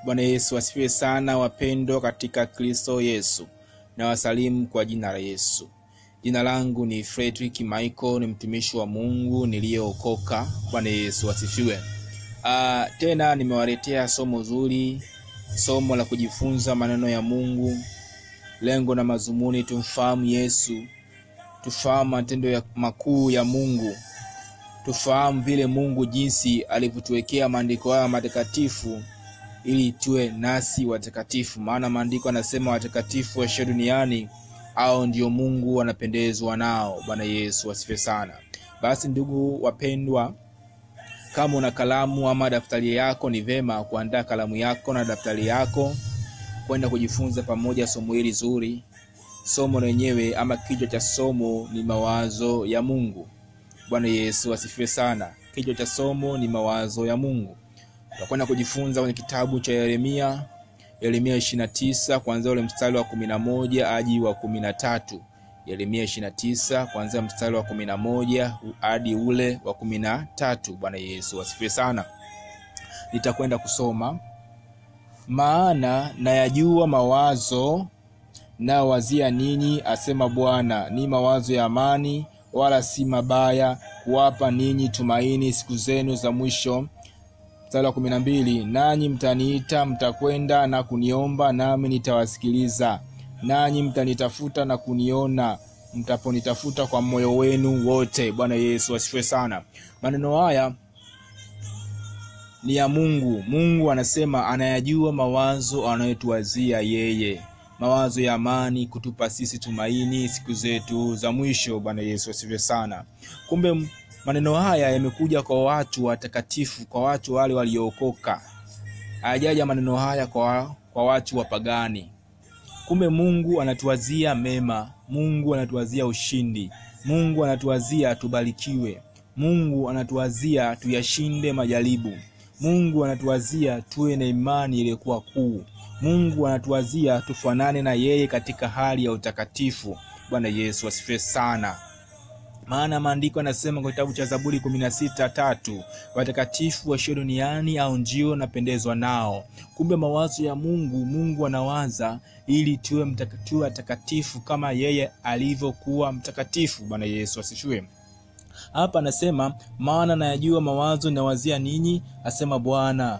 Bwana Yesu asifiwe sana, wapendwa katika Kristo Yesu, na wasalimu kwa jina la Yesu. Jina langu ni Fredrick Michael, ni mtumishi wa Mungu niliyeokoka. Bwana Yesu asifiwe. Ah, tena nimewaletea somo zuri, somo la kujifunza maneno ya Mungu. Lengo na mazumuni tumfahamu Yesu, tufahamu matendo ya makuu ya Mungu, tufahamu vile Mungu jinsi alivyotuwekea maandiko haya matakatifu ili tuwe nasi watakatifu, maana maandiko anasema watakatifu waishio duniani au ndio Mungu anapendezwa nao. Bwana Yesu asifiwe sana. Basi ndugu wapendwa, kama una kalamu ama daftari yako, ni vema kuandaa kalamu yako na daftari yako kwenda kujifunza pamoja somo hili zuri. Somo lenyewe ama kichwa cha somo ni mawazo ya Mungu. Bwana Yesu asifiwe sana. Kichwa cha somo ni mawazo ya Mungu. Tutakwenda kujifunza kwenye kitabu cha Yeremia, Yeremia 29 kuanzia ule mstari wa 11 hadi wa 13. Yeremia 29 kuanzia mstari wa 11 hadi ule wa 13. Bwana Yesu asifiwe sana. Nitakwenda kusoma maana nayajua mawazo nayowazia ninyi, asema Bwana, ni mawazo ya amani, wala si mabaya, kuwapa ninyi tumaini siku zenu za mwisho. Mstari wa kumi na mbili, nanyi mtaniita, mtakwenda na kuniomba, nami nitawasikiliza. Nanyi mtanitafuta na kuniona, mtaponitafuta kwa moyo wenu wote. Bwana Yesu asifiwe sana. Maneno haya ni ya Mungu. Mungu anasema anayajua mawazo anayotuwazia yeye, mawazo ya amani, kutupa sisi tumaini siku zetu za mwisho. Bwana Yesu asifiwe sana. Kumbe maneno haya yamekuja kwa watu watakatifu, kwa watu wale waliookoka. Hayajaja maneno haya kwa, kwa watu wapagani. Kumbe Mungu anatuwazia mema, Mungu anatuwazia ushindi, Mungu anatuwazia tubarikiwe, Mungu anatuwazia tuyashinde majaribu. Mungu anatuwazia tuwe na imani iliyokuwa kuu. Mungu anatuwazia tufanane na yeye katika hali ya utakatifu. Bwana Yesu asifiwe sana. Maana maandiko yanasema kwa kitabu cha Zaburi kumi na sita tatu watakatifu waishio duniani au ndio napendezwa nao. Kumbe mawazo ya Mungu, Mungu anawaza ili tuwe mtakatifu watakatifu kama yeye alivyokuwa mtakatifu. Bwana Yesu asifiwe. Hapa anasema maana nayajua mawazo nawazia ninyi, asema Bwana,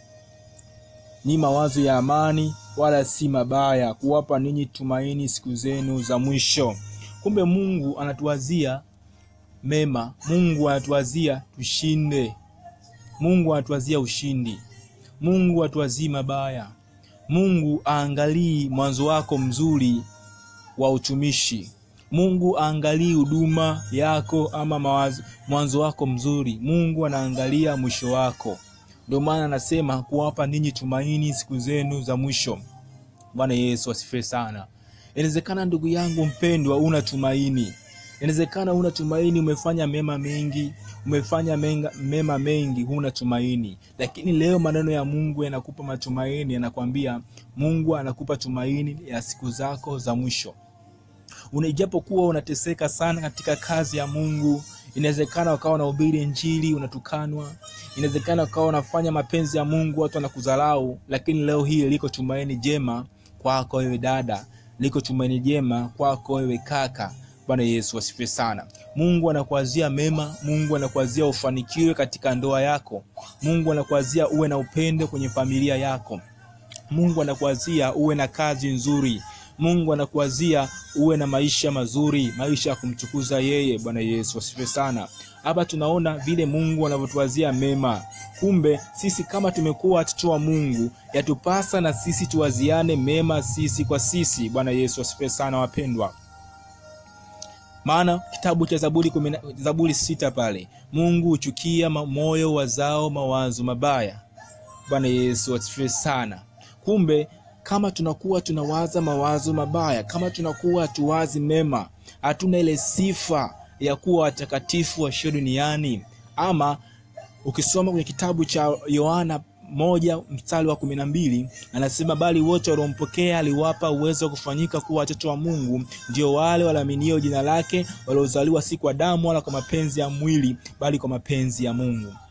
ni mawazo ya amani, wala si mabaya, kuwapa ninyi tumaini siku zenu za mwisho. Kumbe Mungu anatuwazia mema, Mungu anatuwazia tushinde, Mungu anatuwazia ushindi, Mungu anatuwazii mabaya. Mungu aangalii mwanzo wako mzuri wa utumishi Mungu aangalii huduma yako ama mawazo, mwanzo wako mzuri. Mungu anaangalia mwisho wako. Ndio maana anasema kuwapa ninyi tumaini siku zenu za mwisho. Bwana Yesu asifiwe sana. Inawezekana ndugu yangu mpendwa, una tumaini. Inawezekana una tumaini, umefanya mema mengi, umefanya menga, mema mengi, huna tumaini. Lakini leo maneno ya Mungu yanakupa matumaini, yanakwambia Mungu anakupa tumaini ya siku zako za mwisho Ijapokuwa unateseka sana katika kazi ya Mungu, inawezekana ukawa unahubiri Injili unatukanwa, inawezekana ukawa unafanya mapenzi ya Mungu watu wanakudharau, lakini leo hii liko tumaini jema kwako wewe dada, liko tumaini jema kwako wewe kaka. Bwana Yesu asifiwe sana. Mungu anakuazia mema, Mungu anakuazia ufanikiwe katika ndoa yako, Mungu anakuazia uwe na upendo kwenye familia yako, Mungu anakuazia uwe na kazi nzuri Mungu anakuazia uwe na maisha mazuri, maisha ya kumtukuza yeye. Bwana Yesu asifiwe sana. Hapa tunaona vile Mungu anavyotuwazia mema. Kumbe sisi kama tumekuwa watoto wa Mungu, yatupasa na sisi tuwaziane mema sisi kwa sisi. Bwana Yesu asifiwe sana, wapendwa. Maana kitabu cha Zaburi kumina, Zaburi sita pale, Mungu huchukia moyo wazao mawazo mabaya. Bwana Yesu asifiwe sana. Kumbe kama tunakuwa tunawaza mawazo mabaya, kama tunakuwa hatuwazi mema, hatuna ile sifa ya kuwa watakatifu waishio duniani. Ama ukisoma kwenye kitabu cha Yohana moja mstari wa kumi na mbili anasema, bali wote waliompokea aliwapa uwezo wa kufanyika kuwa watoto wa Mungu, ndio wale walioaminio jina lake, waliozaliwa si kwa damu wala kwa mapenzi ya mwili, bali kwa mapenzi ya Mungu.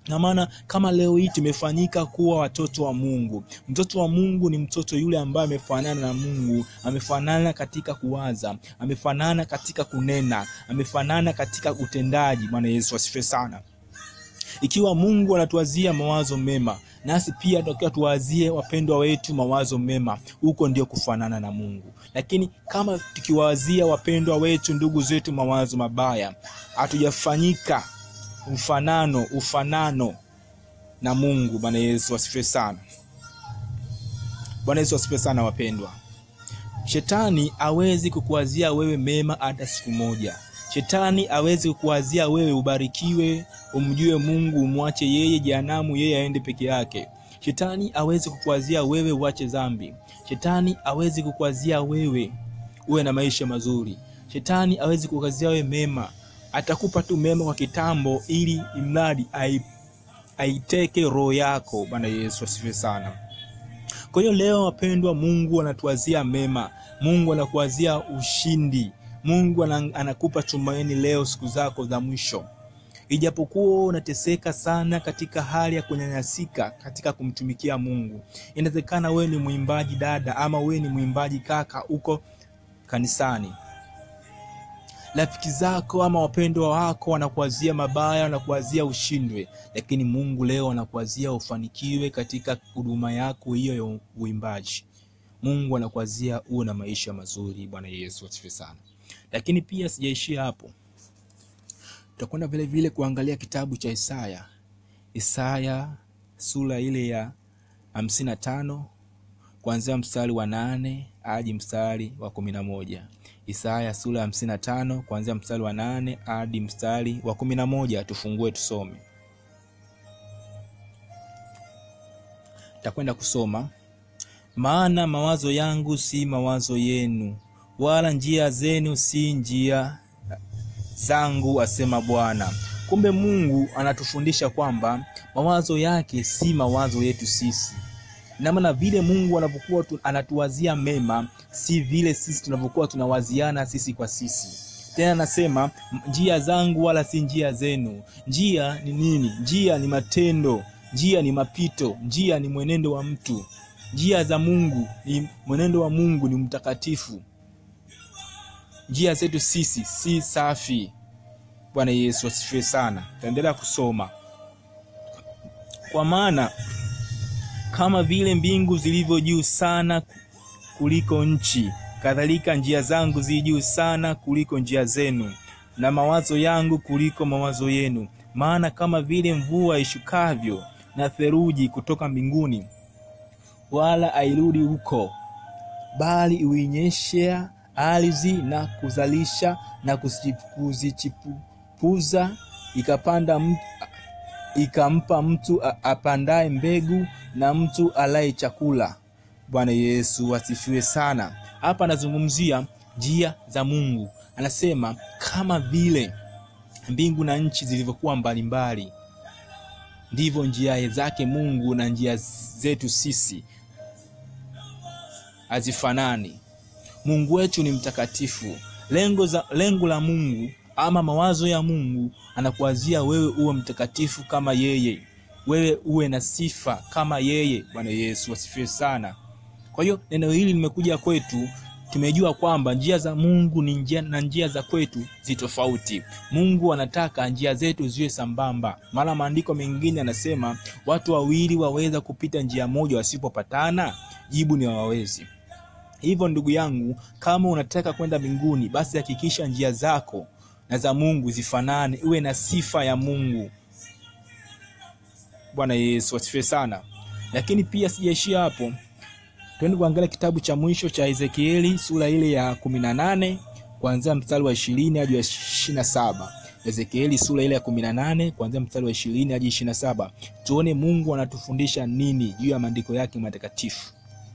na maana kama leo hii tumefanyika kuwa watoto wa Mungu. Mtoto wa Mungu ni mtoto yule ambaye amefanana na Mungu, amefanana katika kuwaza, amefanana katika kunena, amefanana katika utendaji. Bwana Yesu asifiwe sana. Ikiwa Mungu anatuwazia mawazo mema, nasi pia tunatakiwa tuwazie wapendwa wetu mawazo mema. Huko ndio kufanana na Mungu. Lakini kama tukiwazia wapendwa wetu, ndugu zetu, mawazo mabaya, hatujafanyika mfanano ufanano na Mungu. Bwana Yesu asifiwe sana. Bwana Yesu asifiwe sana, wapendwa. Shetani hawezi kukuwazia wewe mema hata siku moja. Shetani hawezi kukuwazia wewe ubarikiwe, umjue Mungu, umwache yeye jehanamu, yeye aende peke yake. Shetani hawezi kukuwazia wewe uache dhambi. Shetani hawezi kukuwazia wewe uwe na maisha mazuri. Shetani hawezi kukuwazia wewe mema atakupa tu mema kwa kitambo, ili imradi aiteke roho yako. Bwana Yesu asifiwe sana. Kwa hiyo leo, wapendwa, Mungu anatuwazia mema, Mungu anakuwazia ushindi, Mungu anakupa tumaini leo, siku zako za mwisho. Ijapokuwa unateseka sana katika hali ya kunyanyasika katika kumtumikia Mungu, inawezekana wewe ni mwimbaji dada, ama wewe ni mwimbaji kaka, uko kanisani rafiki zako ama wapendwa wako wanakuwazia mabaya, wanakuwazia ushindwe, lakini Mungu leo anakuwazia ufanikiwe katika huduma yako hiyo ya uimbaji. Mungu anakuwazia uwe na maisha mazuri. Bwana Yesu asifiwe sana. Lakini pia sijaishia hapo, tutakwenda vile vile kuangalia kitabu cha Isaya, Isaya sura ile ya hamsini na tano kuanzia mstari wa nane hadi mstari wa kumi na moja. Isaya sura ya hamsini na tano kuanzia mstari wa nane hadi mstari wa kumi na moja. Tufungue tusome. Takwenda kusoma. Maana mawazo yangu si mawazo yenu, wala njia zenu si njia zangu, asema Bwana. Kumbe Mungu anatufundisha kwamba mawazo yake si mawazo yetu sisi na maana vile Mungu anapokuwa anatuwazia mema, si vile sisi tunavyokuwa tunawaziana sisi kwa sisi. Tena anasema njia zangu wala si njia zenu. Njia ni nini? Njia ni matendo, njia ni mapito, njia ni mwenendo wa mtu. Njia za Mungu ni mwenendo wa Mungu ni mtakatifu. Njia zetu sisi si safi. Bwana Yesu asifiwe sana. Taendelea kusoma kwa maana kama vile mbingu zilivyo juu sana kuliko nchi, kadhalika njia zangu zi juu sana kuliko njia zenu, na mawazo yangu kuliko mawazo yenu. Maana kama vile mvua ishukavyo na theluji kutoka mbinguni, wala airudi huko, bali uinyeshea ardhi na kuzalisha na kuzichipuza, ikapanda mtu ikampa mtu apandaye mbegu na mtu alaye chakula. Bwana Yesu asifiwe sana. Hapa anazungumzia njia za Mungu, anasema kama vile mbingu na nchi zilivyokuwa mbalimbali, ndivyo njia zake Mungu na njia zetu sisi hazifanani. Mungu wetu ni mtakatifu. Lengo, za, lengo la Mungu ama mawazo ya Mungu anakuwazia wewe uwe mtakatifu kama yeye, wewe uwe na sifa kama yeye. Bwana Yesu asifiwe sana. Kwa hiyo neno hili limekuja kwetu, tumejua kwamba njia za Mungu ni njia na njia za kwetu zi tofauti. Mungu anataka njia zetu ziwe sambamba, maana maandiko mengine anasema watu wawili waweza kupita njia moja wasipopatana? Jibu ni hawawezi. Hivyo ndugu yangu, kama unataka kwenda mbinguni, basi hakikisha njia zako na za Mungu zifanane, uwe na sifa ya Mungu. Bwana Yesu asifiwe sana. Lakini pia sijaishia hapo, twende kuangalia kitabu cha mwisho cha Ezekieli sura ile ya kumi na nane kuanzia mstari wa ishirini hadi wa ishirini na saba. Ezekieli sura ile ya kumi na nane kuanzia mstari wa ishirini hadi ishirini na saba. Tuone Mungu anatufundisha nini juu ya maandiko yake matakatifu.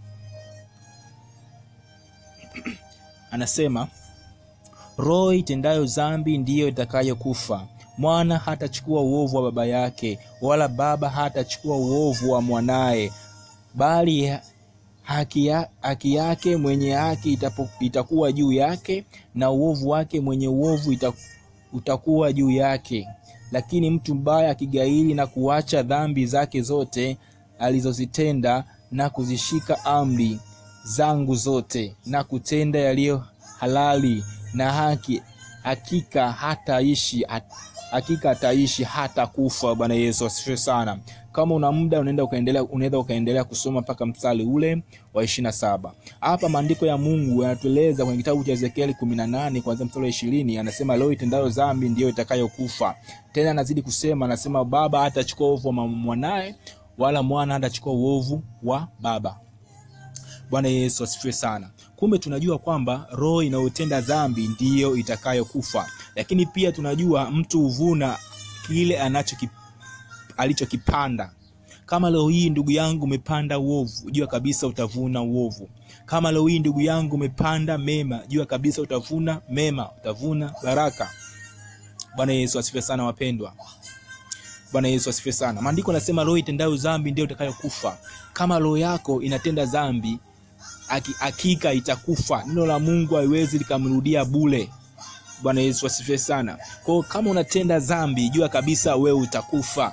Anasema, roho itendayo dhambi ndiyo itakayokufa. Mwana hatachukua uovu wa baba yake, wala baba hatachukua uovu wa mwanaye, bali haki, ya, haki yake mwenye haki itapo, itakuwa juu yake, na uovu wake mwenye uovu itakuwa juu yake. lakini mtu mbaya akigairi na kuacha dhambi zake zote alizozitenda na kuzishika amri zangu zote na kutenda yaliyo halali na haki, hakika hataishi hakika ataishi hata kufa. Bwana Yesu asifiwe sana. Kama una muda unaenda ukaendelea, unaweza ukaendelea kusoma mpaka mstari ule wa ishirini na saba. Hapa maandiko ya Mungu yanatueleza kwenye kitabu cha Ezekieli kumi na nane kuanzia mstari wa ishirini anasema leo itendayo dhambi ndiyo itakayokufa. Tena anazidi kusema, anasema baba hatachukua uovu wa mwanaye, wala mwana hatachukua uovu wa baba. Bwana Yesu asifiwe sana. Kumbe tunajua kwamba roho inayotenda dhambi ndiyo itakayokufa, lakini pia tunajua mtu huvuna kile anachoki alichokipanda. Kama leo hii ndugu yangu umepanda uovu, jua kabisa utavuna uovu. Kama leo hii ndugu yangu umepanda mema, jua kabisa utavuna mema, utavuna baraka. Bwana Yesu asifiwe sana wapendwa. Bwana Yesu asifiwe sana. Maandiko yanasema roho itendayo dhambi ndio itakayokufa. Kama roho yako inatenda dhambi, hakika itakufa. Neno la Mungu haiwezi likamrudia bure. Bwana Yesu asifiwe sana. Kwa hiyo kama unatenda dhambi, jua kabisa wewe utakufa.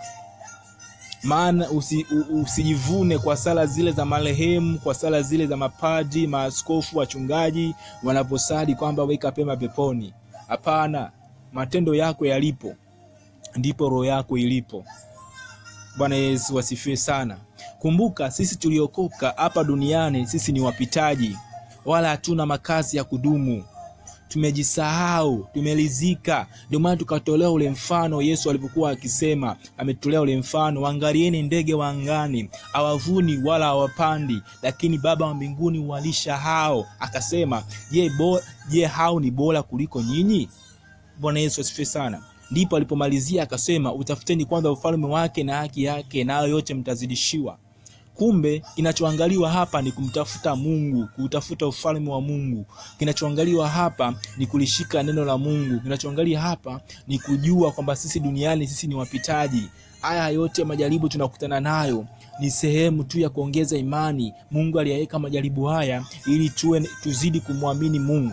Maana usi, usijivune kwa sala zile za marehemu, kwa sala zile za mapadri, maaskofu, wachungaji wanaposali kwamba weka pema peponi. Hapana, matendo yako yalipo ndipo roho yako ilipo. Bwana Yesu asifiwe sana. Kumbuka sisi tuliokoka hapa duniani, sisi ni wapitaji, wala hatuna makazi ya kudumu. Tumejisahau, tumelizika. Ndio maana tukatolea ule mfano Yesu alivyokuwa akisema, ametolea ule mfano, waangalieni ndege wa angani, hawavuni wala hawapandi, lakini Baba wa mbinguni huwalisha hao. Akasema, je, bo, je hao ni bora kuliko nyinyi? Bwana Yesu asifiwe sana. Ndipo alipomalizia akasema, utafuteni kwanza ufalme wake na haki yake, nayo yote mtazidishiwa. Kumbe kinachoangaliwa hapa ni kumtafuta Mungu, kuutafuta ufalme wa Mungu. Kinachoangaliwa hapa ni kulishika neno la Mungu. Kinachoangalia hapa ni kujua kwamba sisi duniani sisi ni wapitaji. Haya yote majaribu tunakutana nayo ni sehemu tu ya kuongeza imani. Mungu aliyaweka majaribu haya ili tuwe tuzidi kumwamini Mungu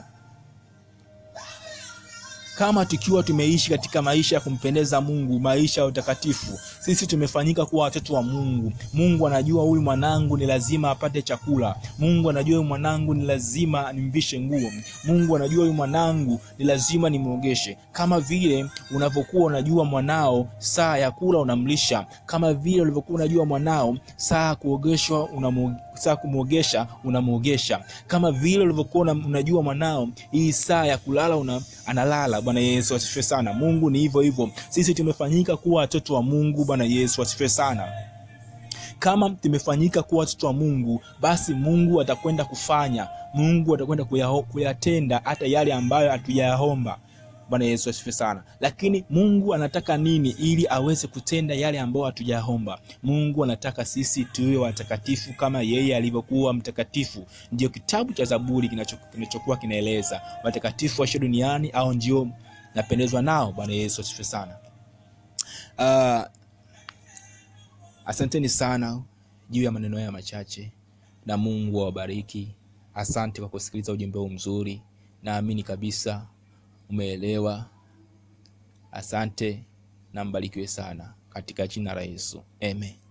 kama tukiwa tumeishi katika maisha ya kumpendeza Mungu, maisha ya utakatifu, sisi tumefanyika kuwa watoto wa Mungu. Mungu anajua huyu mwanangu ni lazima apate chakula. Mungu anajua huyu mwanangu ni lazima nimvishe nguo. Mungu anajua huyu mwanangu ni lazima nimwogeshe. Kama vile unavyokuwa unajua mwanao saa ya kula unamlisha, kama vile ulivyokuwa unajua mwanao saa kuogeshwa unamwogesha saa kumwogesha unamwogesha, kama vile ulivyokuwa unajua mwanao hii saa ya kulala una, analala. Bwana Yesu asifiwe sana. Mungu ni hivyo hivyo, sisi tumefanyika kuwa watoto wa Mungu. Bwana Yesu asifiwe sana. Kama tumefanyika kuwa watoto wa Mungu, basi Mungu atakwenda kufanya, Mungu atakwenda kuyatenda hata yale ambayo hatuyaomba. Bwana Yesu asifiwe sana. Lakini Mungu anataka nini ili aweze kutenda yale ambayo hatujaomba? Mungu anataka sisi tuwe watakatifu kama yeye alivyokuwa mtakatifu. Ndio kitabu cha Zaburi kinachokuwa kinaeleza watakatifu waishe duniani au ndio napendezwa nao. Bwana Yesu asifiwe sana. Uh, asanteni sana juu ya maneno haya machache, na Mungu awabariki. Asante kwa kusikiliza ujumbe huu mzuri, naamini kabisa umeelewa. Asante na mbarikiwe sana katika jina la Yesu, amen.